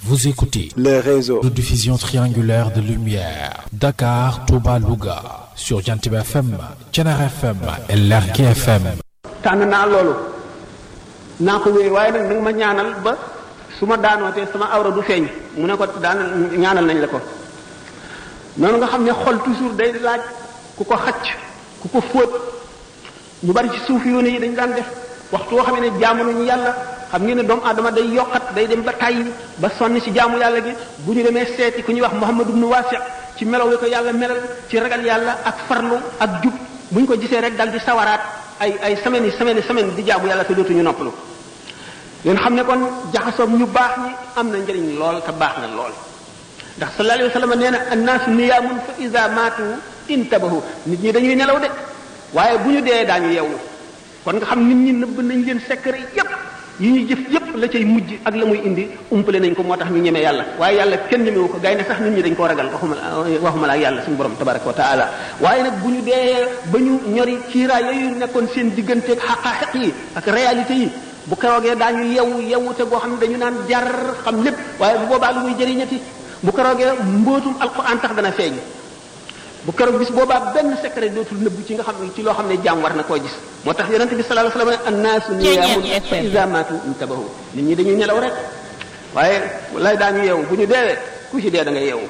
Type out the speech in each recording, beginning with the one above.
Vous écoutez le réseau de diffusion triangulaire de lumière Dakar, Touba, Louga sur Jantib FM, Thiénaba FM et Lergui FM. tànn naa loolu naa ko wéy waaye nag nanga ma ñaanal ba su ma daanootee sama awra du feeñ mu ne ko daan ñaanal nañ la ko noonu nga xam ne xol toujours day laaj ku ko xacc ku ko fóot ñu bari ci suuf yoone yi dañ daan def waxtu woo xam ne jaamu nañu yàlla xam ngeen ne doomu aadama day yokkat day dem ba tàyyi ba sonn ci jaamu yàlla gi bu ñu demee seeti ku ñuy wax Muhammad ibn Wasi' ci melaw wi ko yàlla melal ci ragal yàlla ak farlu ak jub bu ñu ko gisee rek dal di sawaraat ay ay semaines yi semaines semaine di jaamu yàlla te dootuñu noppalu ngeen xam ne kon jaxasoog ñu baax ñi am na njëriñ lool te baax na lool ndax sallallahu alayhi wa sallam nee na annaasu niyaamun fa iza maatu intabahu nit ñi dañuy nelaw de waaye bu ñu dee daañu yeewu kon nga xam nit ñi nëbb nañ leen secret yépp yi ñuy jëf yépp la cay mujj ak la muy indi umpale nañ ko moo tax ñu ñeme yàlla waaye yàlla kenn ñemewu ko gaynde sax nit ñi dañ koo ragal waxuma waxuma la ak yàlla suñu borom tabaraka wa taala waaye nag bu ñu dee ba ñu ñori kiiraay yooyu nekkoon seen digganteeg xaqaaxiq yi ak réalité yi bu keroogee daañu yewu yewute goo xam ne dañu naan jar xam lépp waaye bu boobaa lu muy jëriñati bu keroogee mbootum alquran tax dana feeñ bu keroog bis boobaa benn secret dootul nëbbu ci nga xam ne ci loo xam ne jaam war na koo gis moo tax yonente bi sallallahu alayhi wasallam annaasu niyaamun fa iza maatu intabahu nit ñi dañuy nelaw rek waaye lay daañu yeewu bu ñu deewee ku ci dee da nga yeewu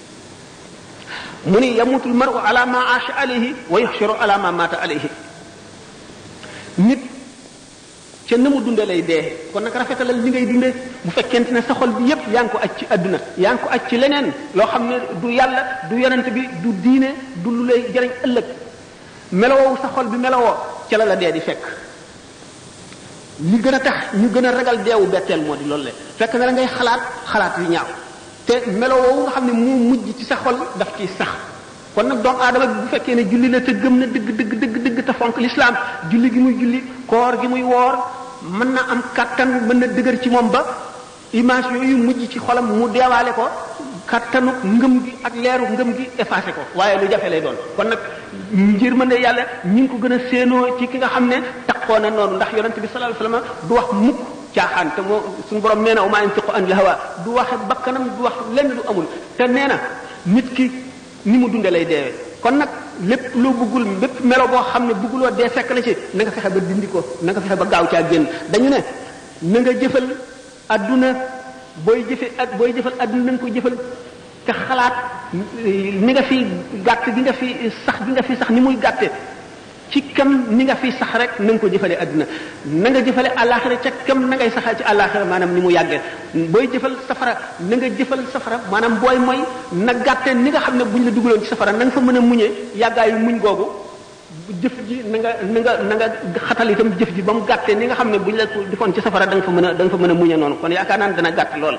mu ni yamutul maru ala ma aasha alayhi wa yuxsharu ala ma maata alayhi nit ca na mu dunde lay dee kon nag rafetalal li ngay dunde bu fekkente ne sa xol bi yépp yaa ngi ko aj ci àdduna yaa ngi ko aj ci leneen loo xam ne du yàlla du yonent bi du diine du lu lay jëriñ ëllëg melowoo sa xol bi melowoo ca la la dee di fekk li gën a tax ñu gën a ragal deewu betteel moo di loolu le fekk na la ngay xalaat xalaat yu ñaaw te melowoo nga xam ne moo mujj ci sa xol daf ciy sax kon nag doomu aadama bi bu fekkee ne julli la te gëm na dëgg dëgg dëgg dëgg te fonk lislaam julli gi muy julli koor gi muy woor mën na am kattan mën na dëgër ci moom ba image yooyu mujj ci xolam mu deewaale ko kattanu ngëm gi ak leeru ngëm gi effacé ko waaye lu jafe lay doon kon nag njër mën ne yàlla ñi ngi ko gën a séenoo ci ki nga xam ne taxoo na noonu ndax yonente bi sallallahu alayhi wasallam du wax mukk caaxaan te moo suñu borom nee na uma yantiqu anil hawa du waxe bakkanam du wax lenn du amul te nee na nit ki ni mu dunde lay deewee kon nag lépp loo bëggul lépp melo boo xam ne bëgguloo dee fekk la ci na nga fexe ba dindi ko na nga fexe ba gaaw caa génn dañu ne na nga jëfal adduna booy jëfe ak booy jëfal adduna na nga ko jëfal te xalaat ni nga fi gàtt gi nga fi sax gi nga fi sax ni muy gàtte ci kam ni nga fi sax rek na nga ko jëfale adduna na nga jëfale àllaaxira ca kam na ngay saxal ci àllaaxira maanaam ni mu yàggee booy jëfal safara na nga jëfal safara maanaam booy mooy na gàtte ni nga xam ne buñ la dugaloon ci safara na nga fa mën a muñee yàggaayu muñ googu jëf ji na nga na nga na nga xatal itam jëf ji ba mu gàttee ni nga xam ne buñ la defoon ci safara da nga fa mën a da nga fa mën a muñe noonu kon yaakaar naa ne dana gàtt lool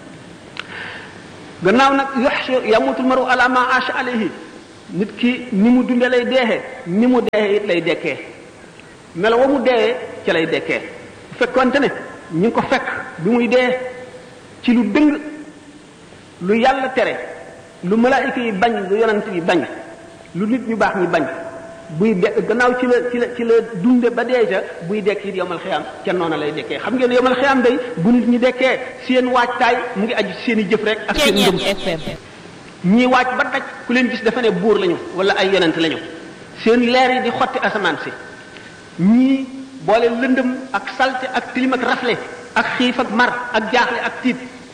gannaaw nag yox yamutul maru ala ma asha alayhi nit ki ni mu dunde lay deexee ni mu deexee it lay dekkee melo wa mu deewee ca lay dekkee bu fekkonte ne ñu ngi ko fekk bi muy dee ci lu dëng lu yàlla tere lu malaayika yi bañ lu yonant yi bañ lu nit ñu baax ñi bañ buy de gannaaw ci la ci la ci la dunde ba dee ca buy dekk it yomal xiyaam ca noona lay dekkee xam ngeen yomal xiyaam day bu nit ñi dekkee seen waajtaay mu ngi aju seen i jëf rek ak seen ngëm ñii waaj ba daj ku leen gis dafa ne buur lañu wala ay yonent lañu seen leer yi di xotti asamaan si ñii boole lëndëm ak salte ak tilim ak rafle ak xiif ak mar ak jaaxle ak tiit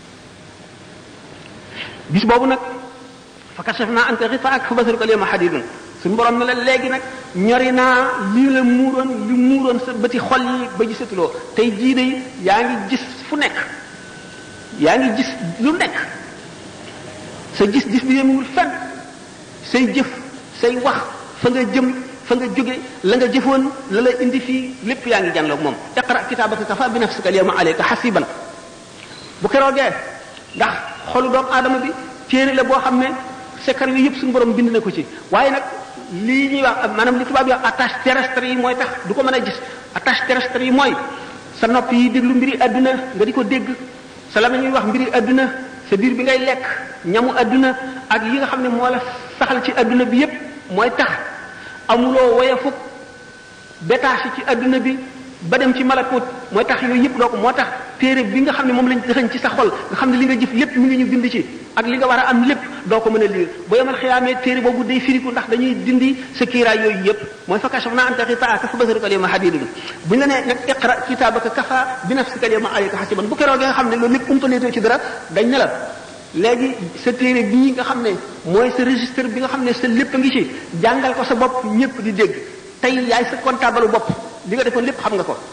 bis boobu nag fa kashafna anka ghitaa'ak fa basaruka al-yawma hadidun suñu borom ne la léegi nag ñori naa lii la muuroon li muuroon sa bëti xol yi ba gisatuloo tey jii de yaa ngi gis fu nekk yaa ngi gis lu nekk sa gis-gis bi yemul fenn say jëf say wax fa nga jëm fa nga jóge la nga jëfoon la la indi fii lépp yaa ngi jànloog moom iqra kitaabaka kafa bi nafsika al-yawma alayka hasiban bu keroogee ndax xolu doomu aadama bi téere la boo xam ne secret yi yëpp suñu borom bind na ko ci waaye nag lii ñuy wax maanaam li tubaab yi wax attache terrestre yi mooy tax du ko mën a gis attache terrestre yi mooy sa nopp yi déglu mbiri adduna nga di ko dégg sa la ñuy wax mbiri adduna sa biir bi ngay lekk ñamu adduna ak yi nga xam ne moo la saxal ci adduna bi yépp mooy tax amuloo woye fukk détaché ci adduna bi ba dem ci malakut mooy tax yooyu yëpp doo ko moo tax téere bi nga xam ne moom lañ dëxañ ci sa xol nga xam ne li nga jëf lépp mi ngi ñu bind ci ak li nga war a am lépp doo ko mën a liir bu yemal xiyaamee téere boobu day firiku ndax dañuy dindi sa kiiraay yooyu yëpp mooy fa kashafna anka ghitaa'aka fa basaruka al-yawma hadiidun buñ la nee nag iqra kitaabaka kafa bi nafsika al-yawma alayka hasiiban bu keroog nga xam ne loolu lépp umpaleetoo ci dara dañ ne la léegi sa téere bii nga xam ne mooy sa registre bi nga xam ne sa lépp a ngi ci jàngal ko sa bopp ñëpp di dégg tey yaay sa comptable bopp li nga defoon lépp xam nga ko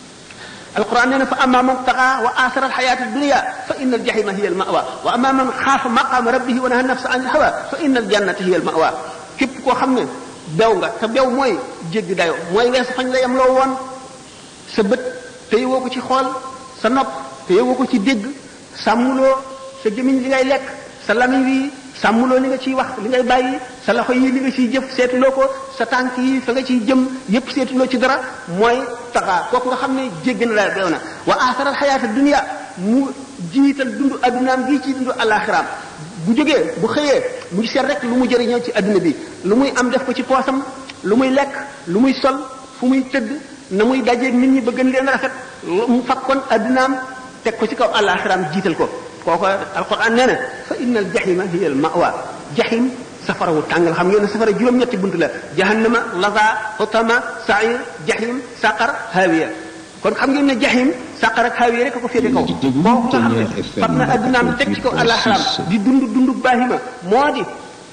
alquran nee na fa amma man taxa wa asara alxayata dunia fa inna aljahima hiya almawa wa amma man xaafa maqama rabbihi wa naha nafsa an alhawa fa inna aljannata hiya almawa képp koo xam ne bew nga te bew mooy jéggi dayo mooy weesu fañ la yem loo woon sa bët téye woo ko ci xool sa nopp téye woo ko ci dégg sàmmuloo sa gémmiñ li ngay lekk sa lamiñ wi sàmmuloo li nga ciy wax li ngay bàyyi sa loxo yi li nga ciy jëf seetuloo ko sa tànk yi fa nga ciy jëm yépp seetuloo ci dara mooy taxaa kooku nga xam ne jéggi na la beew na wa asaral xayaata dunia mu jiital dundu addunaam gi ci dundu alaxiraam bu jógee bu xëyee mu ngi seet rek lu mu jëriñoo ci adduna bi lu muy am def ko ci poosam lu muy lekk lu muy sol fu muy tëdd na muy dajeeg nit ñi ba gën leen rafet mu fakkoon addunaam teg ko ci kaw alaxiraam jiital ko kooku alquran nee na fa inna al jahima hiya al mawa jahim safara wu tàngal xam ngeen ne safara juróom-ñetti bunt la jahannama laza hutama sair jahim saqar hawiya kon xam ngeen ne jahim saqar ak hawiya rek a ko féete kaw kooku nga xam ne fab na addunaam teg ci kaw alaxiraam di dund dund baahima moo di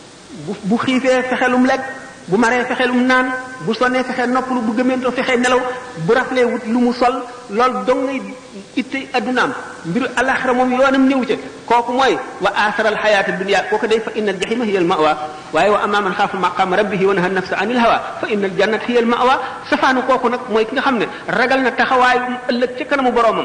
bu bu xiifee fexelum lekk bu maree fexelum naan bu sonnee fexe noppalu bu gëmeentoo fexe nelaw bu raflee wut lu mu sol loolu dong ngay ittey addunaam mbiru alaxira moom yoonam néew ca kooku mooy wa asaral xayaata dunia kooku day fa inna al jahima hiya al mawa waaye wa amma man xaafa maqama rabbihi wa naha nafsa anil hawa fa inna al jannata hiya al mawa safaanu kooku nag mooy ki nga xam ne ragal na taxawaayu ëllëg ca kanamu boroomam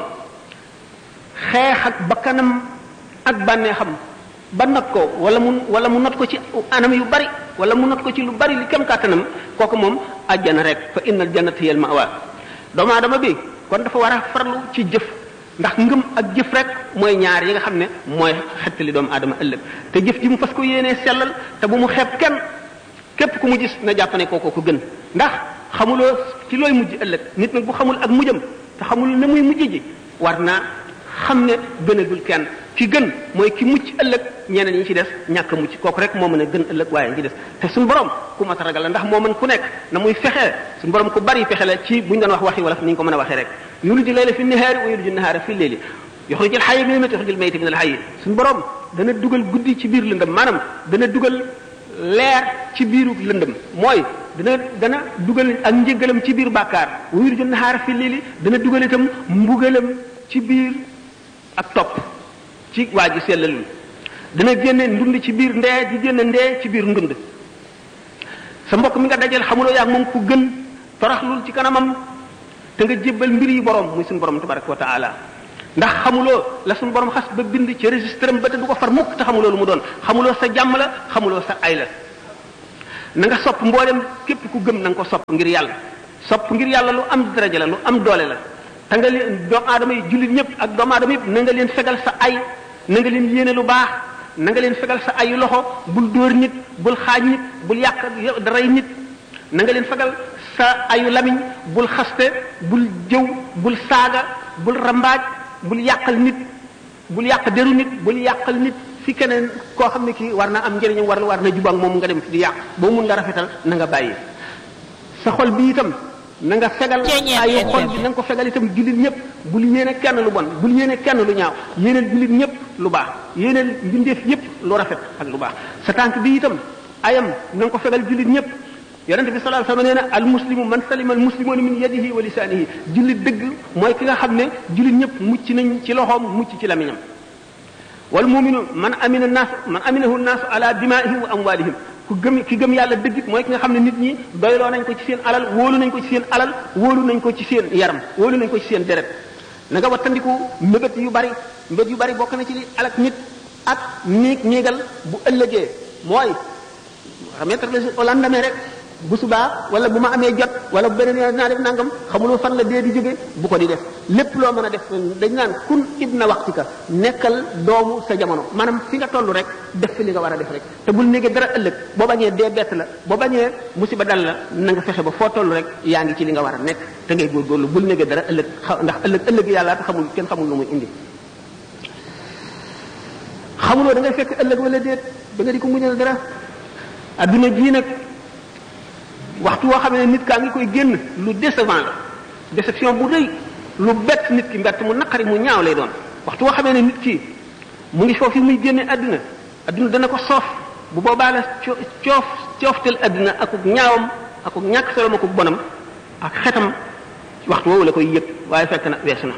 xeex ak bakkanam ak bànneexam ba not ko wala mu wala mu not ko ci anam yu bari wala mu not ko ci lu bari li kem kàttanam kooku moom àjjana rek fa innal jannata hiya al mawa doomu aadama bi kon dafa war a farlu ci jëf ndax ngëm ak jëf rek mooy ñaar yi nga xam ne mooy xettali doomu aadama ëllëg te jëf ji mu fas ko yéenee sellal te bu mu xeeb kenn képp ku mu gis na jàpp ne kooko ko gën ndax xamuloo ci looy mujj ëllëg nit nag bu xamul ak mujjam te xamul ne muy mujj ji war naa xam ne gënagul kenn ki gën mooy ki mucc ëllëg ñeneen ñi ci des ñàkk a mucc kooku rek moo mën a gën ëllëg waaye ñi ci des te suñu borom ku mat a ragal la ndax moo mën ku nekk na muy fexee suñu borom ku bari fexe la ci buñ doon wax waxi wala ni ñu ko mën a waxee rek yuliju layla fi nahaari wa yuliju nahaara fi leyli yuxrijul xayya min al-mayyiti yuxrijul mayyita min al-hayyi suñu borom dana dugal guddi ci biir lëndëm maanaam dana dugal leer ci biiru lëndëm mooy dana dana dugal ak njëgalam ci biir bàkkaar wa yuliju nahaara fi leyli dana dugal itam mbugalam ci biir ak topp ci waa ji sellalul dana génne ndund ci biir ndee di génne ndee ci biir ndund sa mbokk mi nga dajal xamuloo yaag moom ku gën toroxlul ci kanamam te nga jébbal mbir yi borom muy suñu borom tabaraka wa taala ndax xamuloo la suñu borom xas ba bind ci registre am ba te du ko far mukk te xamuloo lu mu doon xamuloo sa jàmm la xamuloo sa ay la na nga sopp mboolem képp ku gëm na nga ko sopp ngir yàlla sopp ngir yàlla lu am daraja la lu am doole la te nga leen doomu aadama yi jullit ñëpp ak doomu aadama yëpp na nga leen fegal sa ay na nga leen yéene lu baax na nga leen fegal sa ayu loxo bul dóor nit bul xaaj nit bul yàq daray nit na nga leen fegal sa ayu lamiñ bul xaste bul jëw bul saaga bul rambaaj bul yàqal nit bul yàq deru nit bul yàqal nit fi keneen koo xam ne kii war na am njëriñam war war na jubak moom nga dem fi di yàq boo mun nga rafetal na nga bàyyi sa xol bi itam na nga fegal ayu xol bi na nga ko fegal itam jullit ñëpp bul yéene kenn lu bon bul yéene kenn lu ñaaw yéeneel jullit ñëpp lu baax yéeneel mbindeef yëpp lu rafet ak lu baax sa tànk bi itam ayam na nga ko fegal jullit ñëpp yonente bi sallallahu alayhi wasallam nee na al muslimu man salima al muslimuna min yadihi wa lisanihi jullit dëgg mooy ki nga xam ne jullit ñëpp mucc nañ ci loxoom mucc ci lamiñam wal muminu man amina naas man aminahu naas ala dimaihim wa amwalihim ku gëm ki gëm yàlla dëgg mooy ki nga xam ne nit ñi doyloo nañ ko ci seen alal wóolu nañ ko ci seen alal wóolu nañ ko ci seen yaram wóolu nañ ko ci seen deret na nga wattandiku mbébét yu bari mbébét yu bari bokk na ci li alak nit ak niig niigal bu ëllëgee mooy remettre les au lendemain rek bu subaa wala bu ma amee jot wala bu beneen yoon naa def nangam xamuloo fan la dee di jóge bu ko di def lépp loo mën a def dañ naan kun ibna waxtika nekkal doomu sa jamono maanaam fi nga toll rek def fi li nga war a def rek te bul négee dara ëllëg boo bañee dee bett la boo bañee musiba dal la na nga fexe ba foo toll rek yaa ngi ci li nga war a nekk te ngay góorgóorlu bul négee dara ëllëg ndax ëllëg ëllëg yàlla te xamul kenn xamul lu muy indi xamuloo da ngay fekk ëllëg wala déet da nga di ko muñal dara adduna bii nag waxtu woo xam ne nit kaa ngi koy génn lu décevant la déception bu rëy lu bett nit ki mbett mu naqari mu ñaaw lay doon waxtu woo xamee ne nit ki mu ngi foofu muy génne adduna adduna dana ko soof bu boobaa la coof cooftel adduna akuk ñaawam akuk ñàkk solom akuk bonam ak xetam waxtu woowu la koy yëg waaye fekk na weesu na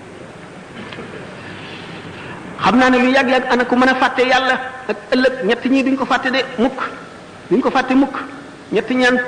xam naa ne lu yàgg-yàgg ana ku mën a fàtte yàlla ak ëllëg ñett ñii duñ ko fàtte de mukk duñ ko fàtte mukk ñett ñaan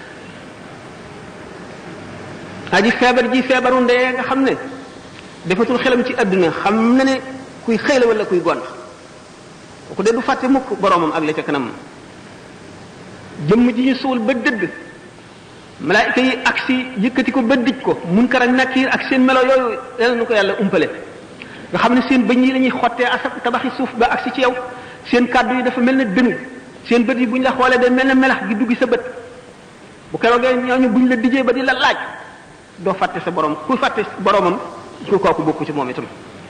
aji feebar ji feebaru ndee nga xam ne defatul xelam ci àdduna xam na ne kuy xëy la wala kuy gont kooku de du fàtte mukk boroomam ak la ca kanam jëmm ji ñu suul ba dëdd malaayika yi ak si yëkkati ko ba dij ko munkar ak nakiir ak seen melo yooyu yal na ko yàlla umpale nga xam ne seen bëñ yi la ñuy xottee asak tabaxi suuf ba ak si ci yow seen kàddu yi dafa mel ne dënu seen bët yi bu ñu la xoolee day mel ne melax gi duggi sa bët bu keroogee ñooñu bu ñu la dijee ba di la laaj doo fàtte sa borom ku fàtte boromam ku kooku bokku ci moom itam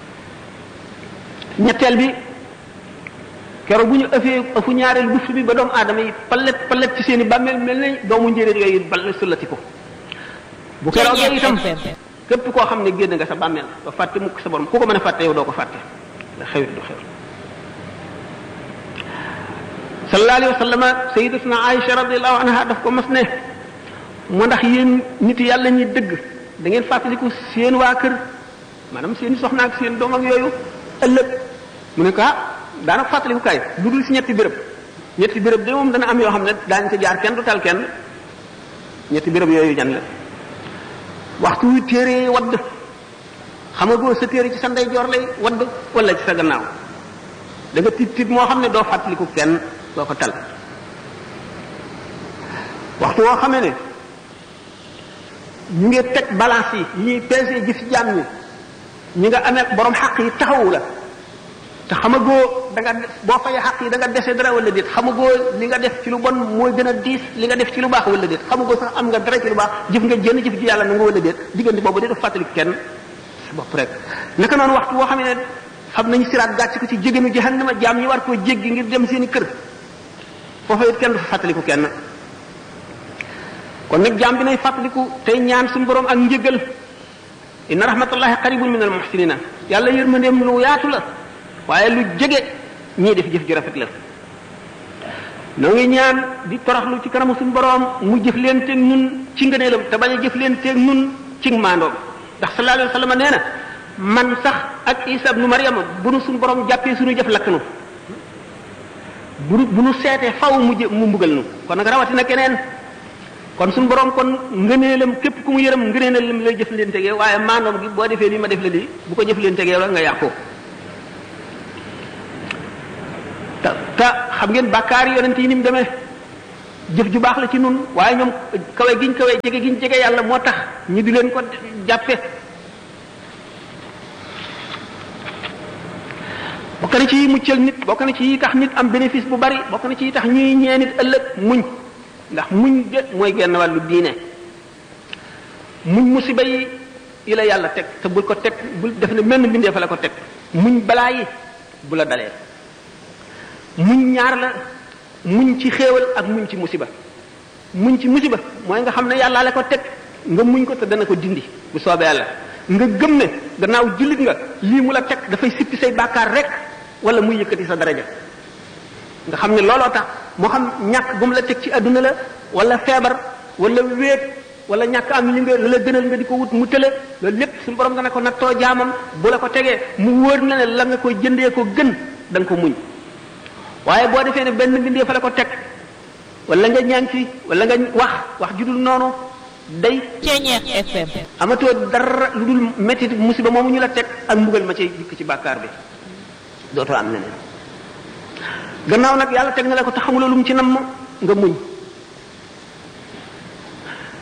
ñetteel bi keroog bu ñu ëffee ëfu ñaareel buftu bi ba doomu aadama yi palet palet ci seen i bàmmeel mel ne doomu njéeréer yooyu bal sullati ko bu keroogee itam képp koo xam ne génn nga sa bàmmeel doo fàtte mukk sa borom ku ko mën a fàtte yow doo ko fàtte la xewit du xew sallallahu alayhi wa sallam sayyidatuna Aïcha radiyallahu anha daf ko mas ne moo ndax yéen nit yàlla ñi dëgg da ngeen fàttaliku seen waa kër maanaam seen soxna ak seen doom ak yooyu ëllëg mu ne ko ah daanaka fàttaliku kaay lu dul si ñetti béréb ñetti béréb de moom dana am yoo xam ne daañu ko jaar kenn du tal kenn ñetti béréb yooyu jan la waxtu wi téere wadd xamagoo sa téere ci sa ndeyjoor lay wadd wala ci sa gannaaw da nga tiit tiit moo xam ne doo fàttaliku kenn doo ko tal waxtu woo xamee ne ñu ngi teg balance yi ñuy peese jëf ci jaam ñi ñi nga amee borom xaq yi taxawu la te xamagoo da nga boo fayee xaq yi da nga dese dara wala déet xamagoo li nga def ci lu bon mooy gën a diis li nga def ci lu baax wala déet xamagoo sax am nga dara ci lu baax jëf nga jënn jëf ji yàlla na nga wala déet diggante boobu de fàttali kenn sa bopp rek naka noonu waxtu woo xam ne xam nañu siraat gàcc ko ci jégéenu jahannama jaam ñi war koo jéggi ngir dem seen i kër foofa it kenn du fa fàttaliku kenn kon nag jaam bi nay fàttaliku tey ñaan suñu borom ak njëgal inna rahmatullahi qaribun min al muhsinina yàlla yërmandeem lu yaatu la waaye lu jege ñii def jëf ju rafet la noo ngi ñaan di toroxlu ci kanamu suñu borom mu jëf leen teeg nun ci ngëneelam te bañ a jëf leen teeg nun ci maandoom ndax sallallahu alayhi wa sallam nee na man sax ak isa ibnu maryama bu nu suñu borom jàppee suñu jëf lakk nu bu nu bu nu seetee faw mu jë mu mbugal nu kon nag rawatina keneen kon suñu borom kon ngëneelam képp ku mu yërëm ngëneelam lay jëf leen tegee waaye maandoom gi boo defee lii ma def la lii bu ko jëf leen tegee rek nga yàqoo te te xam ngeen bàkkaar yi yonent yi ni mu demee jëf ju baax la ci nun waaye ñoom kawe giñ kawe jege giñ jege yàlla moo tax ñu di leen ko jàppe bokk na ci yi muccal nit bokk na ci yi tax nit am bénéfice bu bari bokk na ci yi tax ñuy ñee nit ëllëg muñ ndax muñ de mooy genn wàllu diine muñ musiba yi yi la yàlla teg te bul ko teg bul def ne menn mbindee fa la ko teg muñ balaa yi bu la dalee muñ ñaar la muñ ci xéewal ak muñ ci musiba muñ ci musiba mooy nga xam ne yàlla la ko teg nga muñ ko te dana ko dindi bu soobee yàlla nga gëm ne gannaaw jullit nga lii mu la teg dafay sippi say bàkkaar rek wala muy yëkkati sa daraja nga xam ne looloo tax moo xam ñàkk bu mu la teg ci àdduna la wala feebar wala wéet wala ñàkk am li nga la gënal nga di ko wut mu tële loolu lépp suñu borom nga ne ko nattoo jaamam bu la ko tegee mu wóor na ne la nga koy jëndee ko gën da nga ko muñ waaye boo defee ne benn mbindee fa la ko teg wala nga ñaan ci wala nga wax wax ju dul noonu day Ceeñeex FM amatoo dara lu dul métti musiba moomu ñu la teg ak mbugal ma cay dikk ci bàkkaar bi dootoo am leneen gannaaw nag yàlla teg na la ko te xamuloo lu mu ci namm nga muñ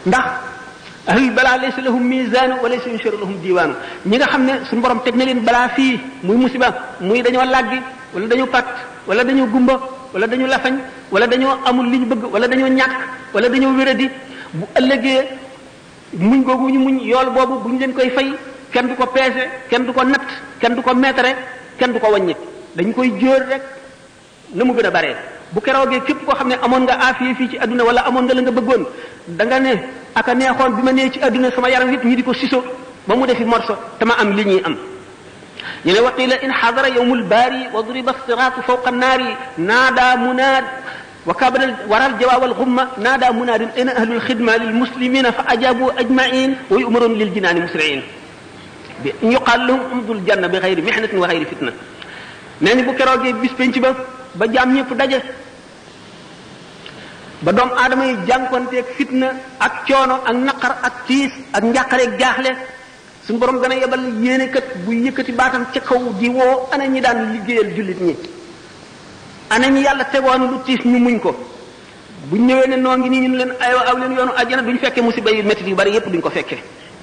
ndax ahlul balaa laysa lahum misaanu wa laysa yunsharu lahum diwaanu ñi nga xam ne suñu borom teg na leen balaa fii muy musiba muy dañoo làggi wala dañoo pat wala dañoo gumba wala dañoo lafañ wala dañoo amul li ñu bëgg wala dañoo ñàkk wala dañoo wéradi bu ëllëgee muñ googu ñu muñ yool boobu bu ñu leen koy fay kenn du ko peese kenn du ko natt kenn du ko meetare kenn du ko wàññi dañ koy jóor rek na mu gën a bare bu keroogee képp koo xam ne amoon nga aafiya fii ci adduna wala amoon nga la nga bëggoon da nga ne aka neexoon bi ma nee ci adduna sama yaram yëpp ñi di ko siso ba mu defi morso te ma am li ñuy am ñu ne waqila in xadara yowmul baari wa duriba siraatu fawqa naari naada munaad wa kabara waral jawaawal xumma naada munaadin ayna ahlul xidma lil muslimina fa ajabu ajmain wa yumaroon lil jinaani musriin bi yuqaal lahum umdul janna bi xayri mihnatin wa xayri fitna nee ni bu keroogee bis penc ba ba jaam ñëpp daje ba doom aadama yi jànkonteeg fitna ak coono ak naqar ak tiis ak njàqareeg jaaxle suñu borom dana yebal yéene kat bu yëkkati baatam ca kaw di woo ana ñi daan liggéeyal jullit ñi ana ñi yàlla tegoon lu tiis ñu muñ ko buñ ñëwee ne noo ngi nii ñu leen aywa aw leen yoonu àjjana duñ fekkee musiba yu métti yu bari yépp duñ ko fekkee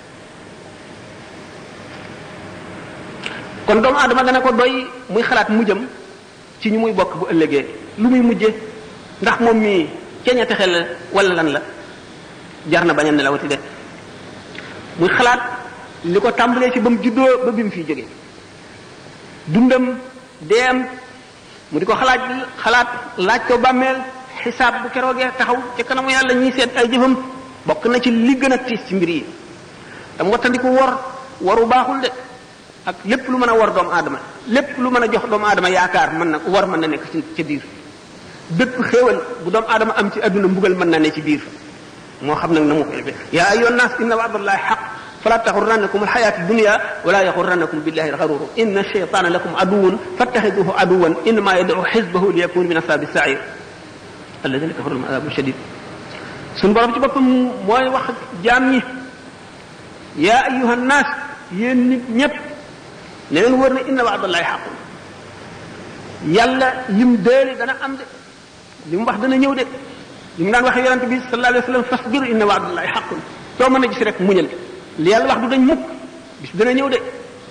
kon doomu aadama dana ko doy muy xalaat mujjam ci ñu muy bokk bu ëllëgee lu muy mujje ndax moom mii ceeña texe la wala lan la jar na bañ a nelawati de muy xalaat li ko tàmbalee ci ba mu juddoo ba bi mu fiy jóge dundam deem mu di ko xalaat xalaat laaj ko bàmmeel xisaab bu keroogee taxaw ci kanamu yàlla ñuy seet ay jëfam bokk na ci li gën a tiis ci mbir yi dam wattandiku wor waru baaxul de ak lépp lu mën a war doomu aadama lépp lu mën a jox doomu aadama yaakaar mën na war mën na nekk ci ca biir bépp xéewal bu doomu aadama am ci adduna mbugal mën na ne ci biir moo xam nag na mu koy def yaa ayyuha nnaas inna wa'dallahi haqq fala taxurrannakum alxayaatu dunya wala yaxurrannakum billahi alxaruru inna shaytaana lakum aduwwun fattaxiduhu aduwwan innama yad'u xisbahu liyakunu min ashabi sair alladina kafaru lahum adabun shadid suñu borom ci boppam mooy wax jaam ñi yaa ayyuha nnaas yéen nit ñépp ne leen wër ne inna wa'dallahi haqqun yàlla lim déeli dana am de li mu wax dana ñëw de li mu daan waxee yonente bi sallallahu alayhi wa sallam fasbir inna wa'dallahi haqqun soo mën a gis rek muñal li yàlla wax du dañ mukk bis dana ñëw de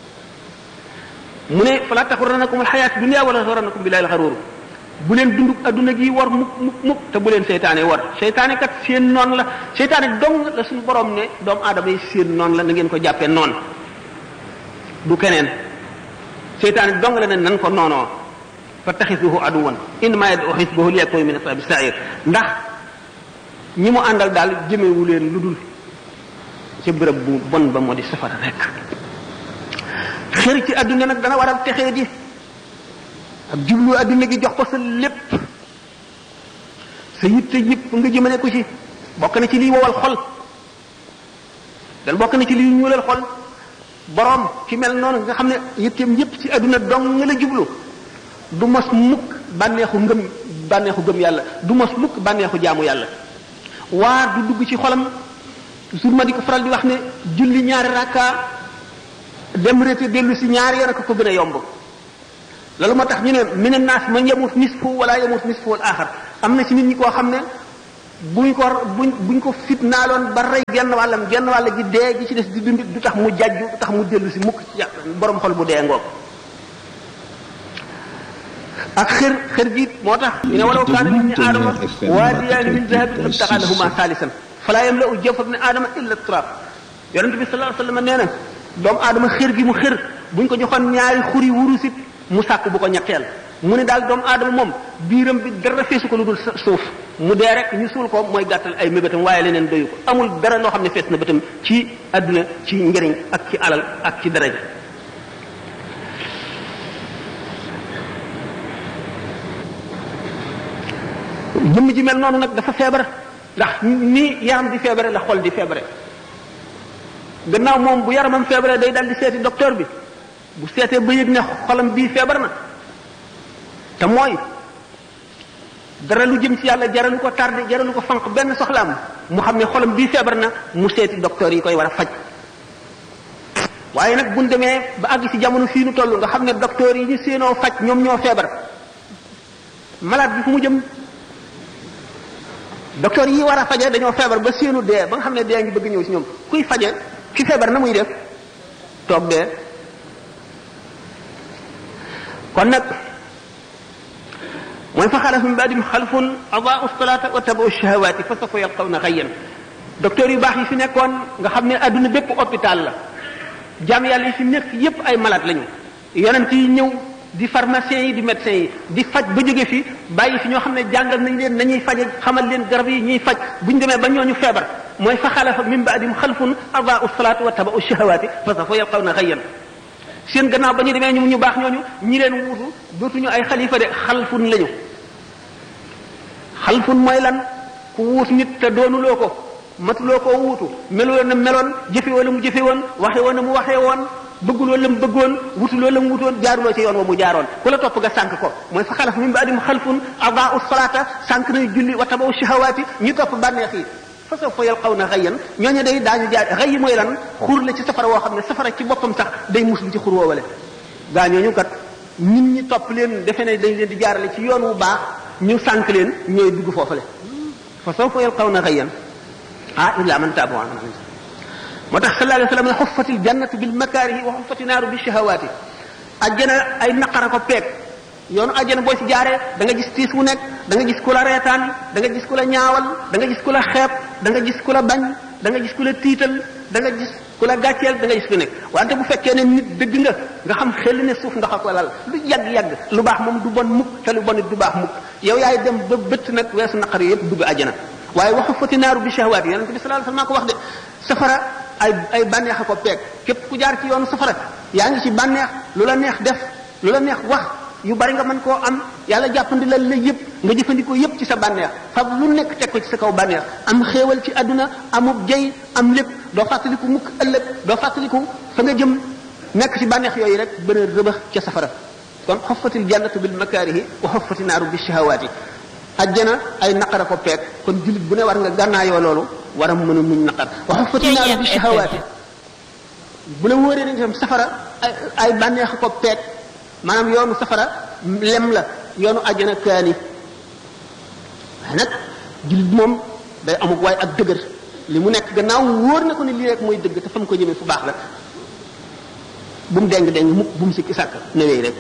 mu ne fala taxurrannakum alxayaat dunya wala taxurrannakum billahi alxaruur bu leen dunduk adduna gi war mukk mukk mukk te bu leen seytaane war seytaane kat seen noon la seytaane dong la suñu borom ne doomu aadama yi seen noon la na ngeen ko jàppee noon du keneen seytaane dong la ne nan ko noonoo fa taxisuhu aduwan innama yad'u xisbahu liyakunu min ashabi sair ndax ñi mu àndal daal jëmewu leen lu dul ca bërëb bu bon ba moo di safara rek xër ci adduna nag dana waral texee di ak jublu adduna gi jox ko sa lépp sa yitte yëpp nga jëmale ko ci bokk na ci liy wowal xol dal bokk na ci liy ñuulal xol boroom ki mel noonu nga xam ne yitteem yëpp ci adduna dong nga la jublu du mos mukk bànneexu ngëm bànneexu gëm yàlla du mos mukk bànneexu jaamu yàlla waar du dugg ci xolam toujours ma di ko faral di wax ne julli ñaari rakka dem rété dellu si ñaari yoon ak ko gën a yomb loolu moo tax ñu ne mina naas man yamut nisfu wala yamut nisfu al axar am na ci nit ñi koo xam ne buñ ko buñ buñ ko fitnaaloon ba rey genn wàllam genn wàll gi dee gi ci des di dund du tax mu jajju du tax mu dellu si mukk ci borom xol bu dee ngoog ak xër xër gi moo tax ñu ne walaw kaana min aadama waadiyaani min dahabin labtaxa lahuma saalisan falaa yamla'u jawfa ibni aadama illa turab yonent bi sallallahu alayhi wa sallam nee na doomu aadama xër gi mu xër buñ ko joxoon ñaari xuri wurusit mu sàkk bu ko ñetteel mu ne daal doomu aadama moom biiram bi dara feesu ko lu dul suuf mu dee rek ñu suul ko mooy gàttal ay mébétam waaye leneen doyu ko amul dara loo xam ne fees na bëtam ci àdduna ci njëriñ ak ci alal ak ci daraja jëmm ji mel noonu nag dafa feebar ndax ni yaram di feebare la xol di feebare gannaaw moom bu yaramam feebare day dal di seeti docteur bi bu seetee ba yëg ne xolam bii feebar na te mooy dara lu jëm ci yàlla jaralu ko tardé jaralu ko fanq benn soxlaam mu xam ne xolam bii feebar na mu seeti docteur yi koy war a faj waaye nag buñ demee ba àgg ci jamono fii nu toll nga xam ne docteur yi ñu séenoo faj ñoom ñoo feebar malade bi fu mu jëm docteur yi war a faje dañoo feebar ba seenu dee ba nga xam ne dee ngi bëgg ñëw ci ñoom kuy faje ki feebar na muy def toog dee kon nag mooy fa xalaf min baadim xalfun adaau salata wa tabau shahawaati fa sawfa yalqawna xayyan docteur yu baax yi fi nekkoon nga xam ne adduna bépp hôpital la jaam yàlla yi fi nekk yépp ay malade lañu yonent yi ñëw di pharmaciens yi di médecins yi di faj ba jóge fi bàyyi fi ñoo xam ne jàngal nañ leen nañuy faje xamal leen garab yi ñuy faj buñ demee ba ñooñu feebar mooy fa xalafa min baadim xalfun adaau salaata wa tabau shahawaati fa sawfa yalqawna xayyan seen gannaaw ba ñu demee ñu ñu baax ñooñu ñi leen wuutu dootuñu ay xalifa de xalfun lañu xalfun mooy lan ku wuut nit te doonuloo ko matuloo koo wuutu meloo na meloon jëfe wala mu jëfe woon waxe woon na mu waxee woon bëgguloo la mu bëggoon wutuloo la mu wutoon jaaruloo ci yoon wa mu jaaroon ku la topp nga sànq ko mooy fa xalaf min baadim xalfun adaau salaata sànq nañu julli wa tabaw shahawaati ñu topp bànneex yi fa sawfa yalqawna xayyan ñooñu day daañu jaar xëy mooy lan xur la ci safara woo xam ne safara ci boppam sax day muslu ci xur woowale gaa ñooñu kat nit ñi topp leen defe ne dañ leen di jaarale ci yoon wu baax ñu sànq leen ñooy dugg foofale fa sawfa yalqawna xayyan ah illa man taaba wa amila moo tax sallallahu alayhi wa sallam ne xuffatil jannatu bil makaarihi wa xuffati naaru bi shahawaati ajjana ay naqara ko peeg yoonu ajjana boo ci jaaree da nga gis tiis wu nekk da nga gis ku la reetaan da nga gis ku la ñaawal da nga gis ku la xeeb da nga gis ku la bañ da nga gis ku la tiital da nga gis ku la gàcceel da nga gis ku nekk wante bu fekkee ne nit dëgg nga nga xam xel ne suuf ndox ak lal lu yàgg-yàgg lu baax moom du bon mukk te lu bon it du baax mukk yow yaay dem ba bëtt nag weesu naqar yi yëpp dugg ajjana waaye waxu fati naaru bi shahwaat yonente bi sallallahu alayhi wasallam ko wax de safara ay ay bànneex a ko peeg képp ku jaar ci yoonu safara yaa ngi ci bànneex lu la neex def lu la neex wax yu bari nga mën koo am yàlla jàppandi la la yëpp nga jëfandikoo yëpp ci sa bànneex fab lu nekk teg ko ci sa kaw bànneex am xéewal ci àdduna amub jey am lépp doo fàttaliku mukk ëllëg doo fàttaliku fa nga jëm nekk ci bànneex yooyu rek bën a rëbax ca safara kon xoffatil jannatu bil makaarihi wa xoffati naaru bi shahawaati ajjana ay naqara ko peeg kon jullit bu ne war nga gànnaayoo loolu war a mën a muñ naqar wa xoffati naaru bi shahawaati bu la wóoree ne itam safara ay ay bànneex ko peeg maanaam yoonu safara lem la yoonu ajjana kaani waaye nag jullit moom day amuk waaye ak dëgër li mu nekk gannaaw wóor na ko ne lii rek mooy dëgg te fa mu ko jëmee fu baax la bu mu deng deng mukk bu mu sikki sàkk newee rek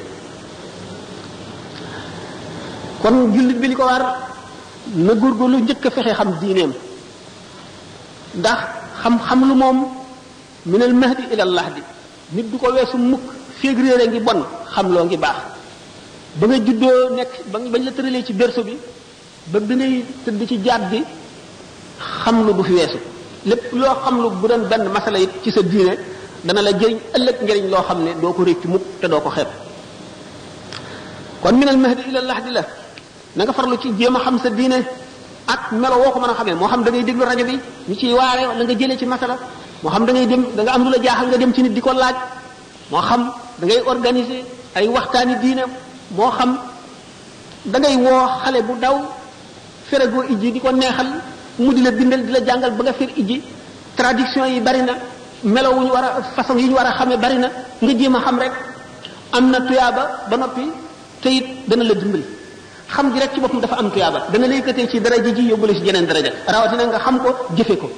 kon jullit bi li ko war na góorgóorlu njëkk a fexe xam diineem ndax xam-xam lu moom minal mahdi ilal lahdi nit du ko weesu mukk féeg réere ngi bon xam loo ngi baax ba nga juddoo nekk ba bañ la tëralee ci berso bi ba bi ngay tëdd ci jaat bi xam lu du fi weesu lépp loo xam lu bu doon benn masala it ci sa diine dana la jëriñ ëllëg njëriñ loo xam ne doo ko réccu mukk te doo ko xeeb kon minal mahdi ilal lahdi la na nga farlu ci jéem a xam sa diine ak melo woo ko mën a xamee moo xam da ngay déglu rajo bi ñu ciy waare wala nga jëlee ci masala moo xam da ngay dem da nga am lu la jaaxal nga dem ci nit di ko laaj moo xam da ngay organiser ay waxtaani diine moo xam da ngay woo xale bu daw feragoo ijji di ko neexal mu di la bindal di la jàngal ba nga fer ijji traduction yi bari na melo wu ñu war a façon yi ñu war a xamee bari na nga jéem a xam rek am na tuyaaba ba noppi te it dana la dimbali xam gi rek ci boppam dafa am tuyaaba dana lay yëkkatee ci daraja ji yóbbu la ci jeneen daraja rawatina nga xam ko jëfe ko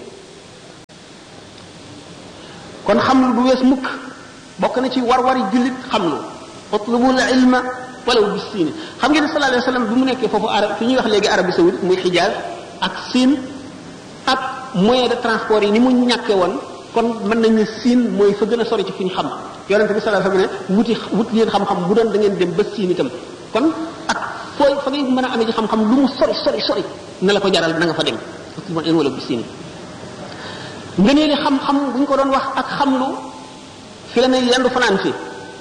kon xam lu du wees mukk bokk na ci war-wari jullit xam lu utlubul ilma walaw bis siini xam ngeen ne sallallahu alayhi wa sallam bi mu nekkee foofu arab fi ñuy wax léegi Arabie saoudite muy xijaaz ak siin ak moyen de transport yi ni mu ñàkkee woon kon mën nañ ne siin mooy fa gën a sori ci fi ñu xam yonente bi sallallahu alayhi wa sallam ne wuti wut leen xam-xam bu doon da ngeen dem ba siin itam kon ak fooy fa ngay mën a amee ci xam-xam lu mu sori sori sori na la ko jaral na nga fa dem utlubul ilma walaw bis siini ngëneeli xam-xam bu ñu ko doon wax ak xam-lu fi la ne yendu fanaan fi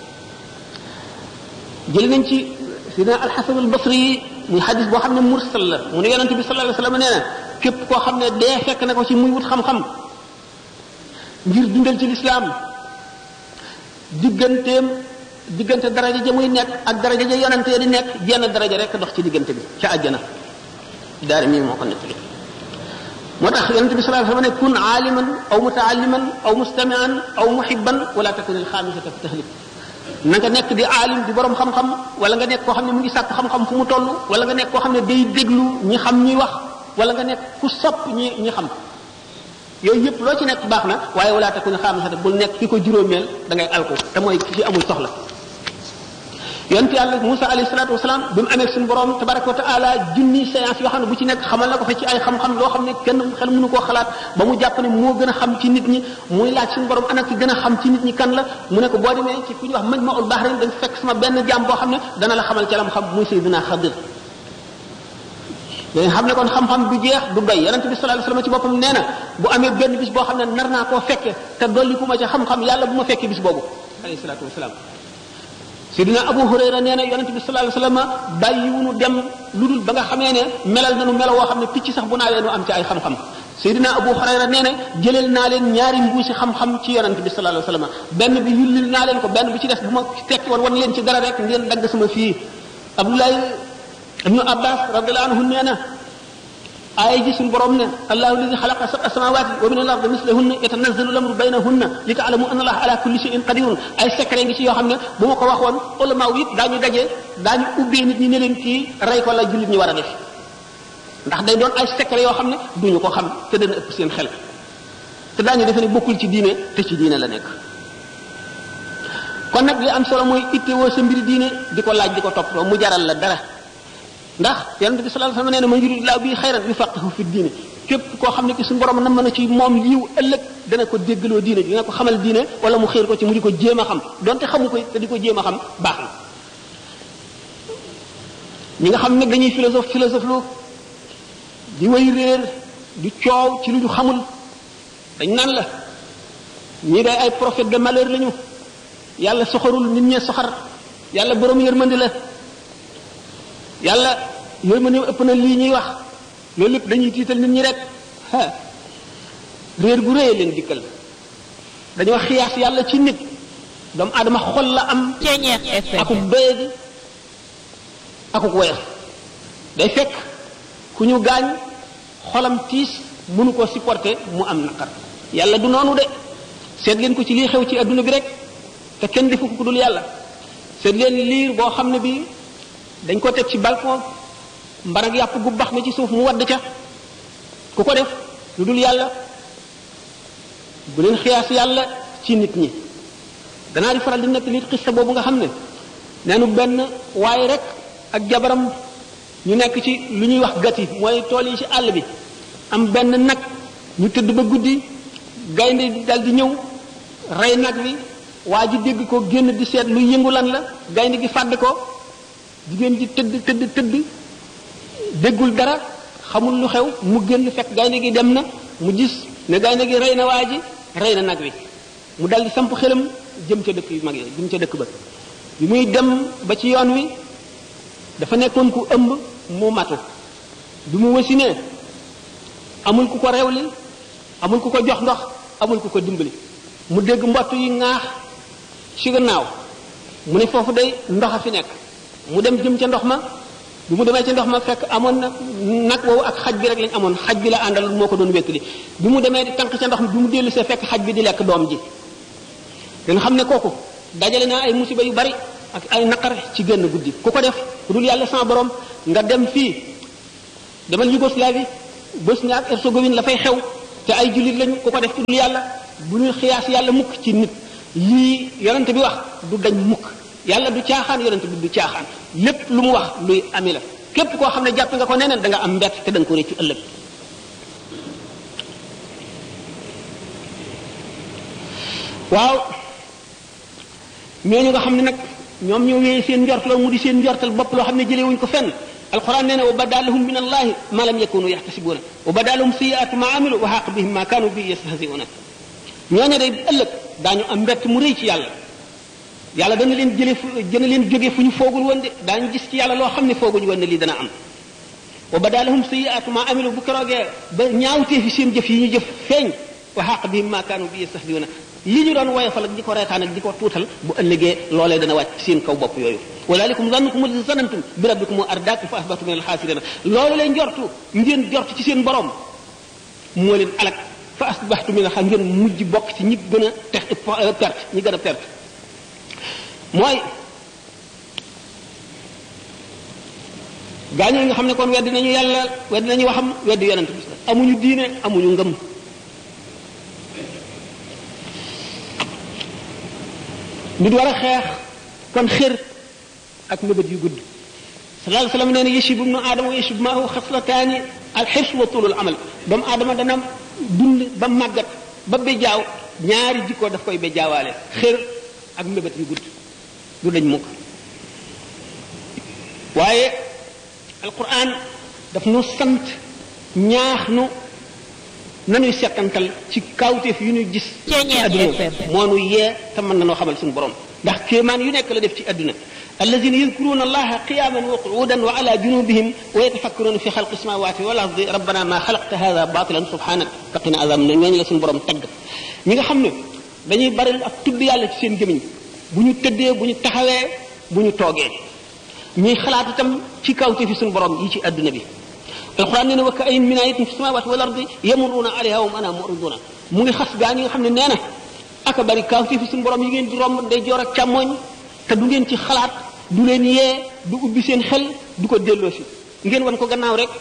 jël nañ ci sidna alxasan albasri yi muy xadis boo xam ne mursal la mu ne yonente bi sallallahu alayhi wasallam nee na képp koo xam ne dee fekk na ko ci muy wut xam-xam ngir dundal ci lislaam digganteem diggante daraja ja muy nekk ak daraja ja yonente ya di nekk jenn daraja rek dox ci diggante bi ca àjjana daari mii moo ko nettali moo tax yonente bi sallallahu alayhi wasallam ne kun aaliman aw mutaalliman aw mustamian aw muhibban wala takun alxaamisata fi tahlik na nga nekk di aalim di borom xam-xam wala nga nekk koo xam ne mu ngi sàkk xam-xam fu mu toll wala nga nekk koo xam ne day déglu ñi xam ñuy wax wala nga nekk ku sopp ñi ñi xam yooyu yëpp loo ci nekk baax na waaye wala takun xaamisatan bul nekk ki ko juróomeel da ngay alku te mooy ki amul soxla yonent yàlla Musa alayhi salaatu wasalaam bi mu amee suñu borom tabaraka wa taala junni séance yoo xam ne bu ci nekk xamal na ko fa ci ay xam-xam loo xam ne kenn xel mënu koo xalaat ba mu jàpp ne moo gën a xam ci nit ñi muy laaj suñu borom ana ki gën a xam ci nit ñi kan la mu ne ko boo demee ci fu ñuy wax Majma'ul Bahrain dañ fekk sama benn jaam boo xam ne dana la xamal ca lam xam muy Sayyidina Xadir dañ xam ne kon xam-xam du jeex du doy yonent bi sallallahu alayhi wasallam ci boppam nee na bu amee benn bis boo xam ne nar naa koo fekke te dolli ku ma ca xam-xam yàlla bu ma fekkee bis boobu alayhi salaatu wasalaam Seydina Abu Hurayra nee na yonent bi sallallahu alayhi wasallam bàyyiwunu dem lu dul ba nga xamee ne melal nanu melo woo xam ne picc sax bu naawee nu am ci ay xam-xam Seydina Abu Hurayra nee na jëleel naa leen ñaari mbuusi xam-xam ci yonent bi sallallahu alayhi wasallam benn bi yullil naa leen ko benn bi ci des bu ma tekki woon wan leen ci dara rek ngeen dagg sama fii Abdoulaye ibnu Abbas radiyallahu anhu nee na aaya ji suñu borom ne allahu alladi xalaqa sab'a samawati wa min al-ardi mislahunna yatanazzalu al-amru baynahunna li ta'lamu anna allaha ala kulli shay'in qadirun ay secret ngi ci yoo xam ne bu ma ko waxoon ulama yëpp daañu daje daañu ubbee nit ñi ne leen kii rey ko la jullit ñi war a def ndax day doon ay secret yoo xam ne duñu ko xam te dana ëpp seen xel te daañu defe ne bokkul ci diine te ci diine la nekk kon nag li am solo mooy ittewoo sa mbiri diine di ko laaj di ko toppatoo mu jaral la dara ndax yonente bi sallallahu alayhi wasallam nee na man yuridillahu bi xayran yufaqihu fi diine képp koo xam ne ki suñu borom na mën a ci moom yiw ëllëg dana ko déggaloo diine dina ko xamal diine wala mu xiir ko ci mu di ko jéem a xam donte xamu ko te di ko jéem a xam baax na ñi nga xam ne dañuy philosophe philosophe lu di way réer di coow ci lu ñu xamul dañ naan la ñii day ay prophète de malheur lañu yàlla soxarul nit ñee soxar yàlla borom yërmandi la yàlla yooyu ma ne ëpp na lii ñuy wax loolu lépp dañuy tiital nit ñi rek ah réer gu réy leen dikkal dañoo xiyaas yàlla ci nit doomu aadama xol la am akuk doyadi akuk woyof day fekk ku ñu gaañ xolam tiis mënu ko supporter mu am naqar yàlla du noonu de seet leen ko ci lii xew ci adduna bi rek te kenn defu ko ku dul yàlla seet leen liir boo xam ne bi dañ ko teg ci balcon mbarag yàpp gu bax na ci suuf mu wadd ca ku ko def lu dul yàlla bu leen xiyaas yàlla ci nit ñi danaa di faral di nekk nit xista boobu nga xam ne neenu benn waaye rek ak jabaram ñu nekk ci lu ñuy wax gati mooy tool yi ci àll bi am benn nag ñu tëdd ba guddi gaynde dal di ñëw rey nag wi waa ji dégg ko génn di seet lu yëngu lan la gaynde gi fàdd ko jigéen ji tëdd tëdd tëdd déggul dara xamul lu xew mu génn fekk gaynde gi dem na mu gis ne gaynde gi rey na waa ji rey na nag wi mu dal di samp xelam jëm ca dëkk yu mag yi jëm ca dëkk ba bi muy dem ba ci yoon wi dafa nekkoon ku ëmb mu matu bi mu wasinee amul ku ko rewli amul ku ko jox ndox amul ku ko dimbali mu dégg mbott yi ŋaax ci gannaaw mu ne foofu day ndox a fi nekk mu dem jëm ca ndox ma bi mu demee ca ndox ma fekk amoon na nag woowu ak xaj bi rek lañ amoon xaj bi la àndal moo ko doon wéttali bi mu demee di tànk ca ndox mi bi mu dellu see fekk xaj bi di lekk doom ji danga xam ne kooku dajale naa ay musiba yu bari ak ay naqar ci génn guddi ku ko def ku dul yàlla sans borom nga dem fii demal Yougoslavie Bosnie ak Herzégovine la fay xew te ay jullit lañu ku ko def ku dul yàlla bu ñu xiyaas yàlla mukk ci nit lii yonente bi wax du dañ mukk yàlla du caaxaan yonente bi du caaxaan lépp lu mu wax luy ami la képp koo xam ne jàpp nga ko neneen da nga am mbett te da nga ko réccu ëllëg waaw ñooñu nga xam ne nag ñoom ñoo wéyee seen njortal mu di seen njortal bopp loo xam ne jëlee wuñ ko fenn alquran nee na wa badalahum min allahi ma lam yakunu yaxtasibuna wa badalahum sayiatu ma amilu wa xaq bihim ma kanu bi yastahziuna ñooñu day ëllëg daañu am mbett mu rëy ci yàlla yàlla dana leen jële fu dana leen jóge fu ñu foogul woon de daañu gis ci yàlla loo xam ne fooguñu woon ne lii dana am wa badalahum sayiatu ma amilu bu keroogee ba ñaawtee fi seen jëf yi ñu jëf feeñ wa xaq bihim ma kanu bi yastahziuna li ñu doon woyofal ak di ko reetaan ak di ko tuutal bu ëllëgee loolee dana wàcc seen kaw bopp yooyu walaalikum zannukum alladi zanantum bi rabbikum ardaakum fa asbahtum min alxaasirina loolu leen jortu ngeen jortu ci seen borom moo leen alak fa asbahtum min alxaas ngeen mujj bokk ci ñi gën a tex perte ñi gën a perte mooy gaañoo nga xam ne kon weddi nañu yàlla weddi nañu waxam weddi yonent bi amuñu diine amuñu ngëm nit war a xeex kon xër ak mëbët yu gudd sallallahu alayhi wa sallam nee na yashib ibnu aadama wa yashib maahu xaslataani alxirs wa tulul amal doomu aadama dana dund ba màggat ba bejaaw ñaari jikko daf koy bejaawaale xër ak mëbët yu gudd du dañ mukk waaye alquran daf nu sant ñaax nu nanuy settantal ci kawteef yu ñu gis ci adduna moo nu yee te mën nanoo xamal suñu borom ndax kéemaan yu nekk la def ci adduna alladina yadkuruna allaha qiyaman wa qu'udan wa ala junubihim wa yatafakkaruna fi xalqi samawati wal ardi rabbana ma xalaqta hada batilan subhanak faqina azab na ñooñu la suñu borom tagg ñi nga xam ne dañuy bari ak tudd yàlla ci seen gémiñ bu ñu tëddee bu ñu taxawee bu ñu toogee ñuy xalaat itam ci kawteefi suñu borom yi ci adduna bi alquran nee na wa ka ayin min ayatin fi samawati wal ardi yamurruuna alayha wa ana muriduna mu ngi xas gaa ñi nga xam ne nee na aka bari kawteefi suñu borom yi ngeen di romb day joor ak càmmooñ te du ngeen ci xalaat du leen yee du ubbi seen xel du ko delloo si ngeen wan ko gannaaw rek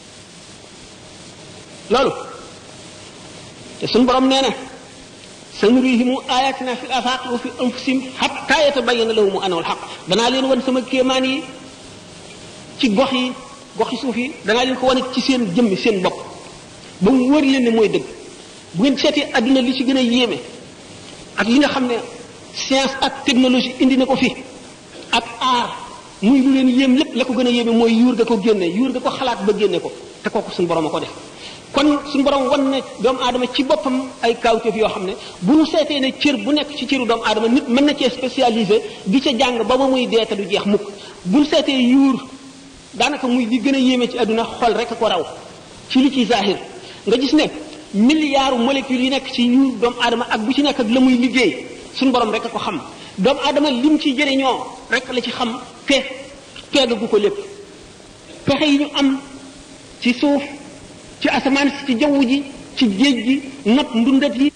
loolu te suñu borom nee na sanurihimu ayatina fi l afaq wa fi anfusihim hatta yatabayyana lahum annahu alhaq danaa leen wan sama kéemaan yi ci gox yi gox yi suuf yi danaa leen ko wane ci seen jëmmi seen bopp ba mu wër leen ne mooy dëgg bu ngeen seetee adduna li ci gën a yéeme ak li nga xam ne science ak technologie indi na ko fi ak aar muy lu leen yéem lépp la ko gën a yéeme mooy yuur ga ko génne yuur ga ko xalaat ba génne ko te kooku suñu borom a ko def kon suñu borom wan ne doomu aadama ci boppam ay kawteef yoo xam ne bu ñu seetee ne cër bu nekk ci cëru doomu aadama nit mën na cee spécialisé di ca jàng ba ba muy dee te du jeex mukk bu ñu seetee yuur daanaka muy li gën a yéeme ci àdduna xol rek a ko raw ci li ci zahir nga gis ne milliards molécules yi nekk ci yuur doomu aadama ak bu ci nekk ak la muy liggéey suñu borom rek a ko xam doomu aadama lim ci jëriñoo rek la ci xam te peegagu ko lépp pexe yi ñu am ci suuf ci asamaan si ci jaww ji ci géej gi not ndundat yi